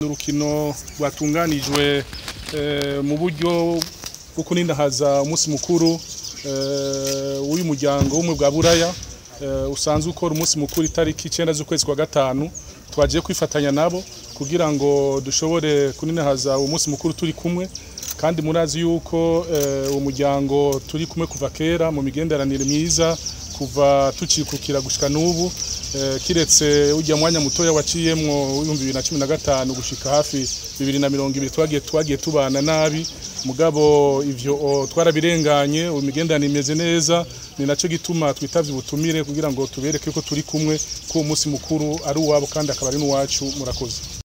urukino rwatunganijwe mu buryo bwo kuninahaza umunsi mukuru w'uyu muryango w'umwe bwa buraya usanzwe ukora umunsi mukuru itariki icyenda z'ukwezi kwa gatanu twagiye kwifatanya nabo kugira ngo dushobore kuninahaza uwo munsi mukuru turi kumwe kandi murazi yuko uwo muryango turi kumwe kuva kera mu migenderanire myiza kuva tukikukira gushika n'ubu kiretse ujya mwanya mutoya waciyemwo w'ibihumbi bibiri na cumi na gatanu gushika hafi bibiri na mirongo ibiri twagiye twagiye tubana nabi mugabo ivyo twarabirenganye imigenderanire imeze neza ni naco gituma twitavye ubutumire kugira ngo tubereke ko turi kumwe ko uwo munsi mukuru ari uwabo kandi akaba ari n'uwacu murakoze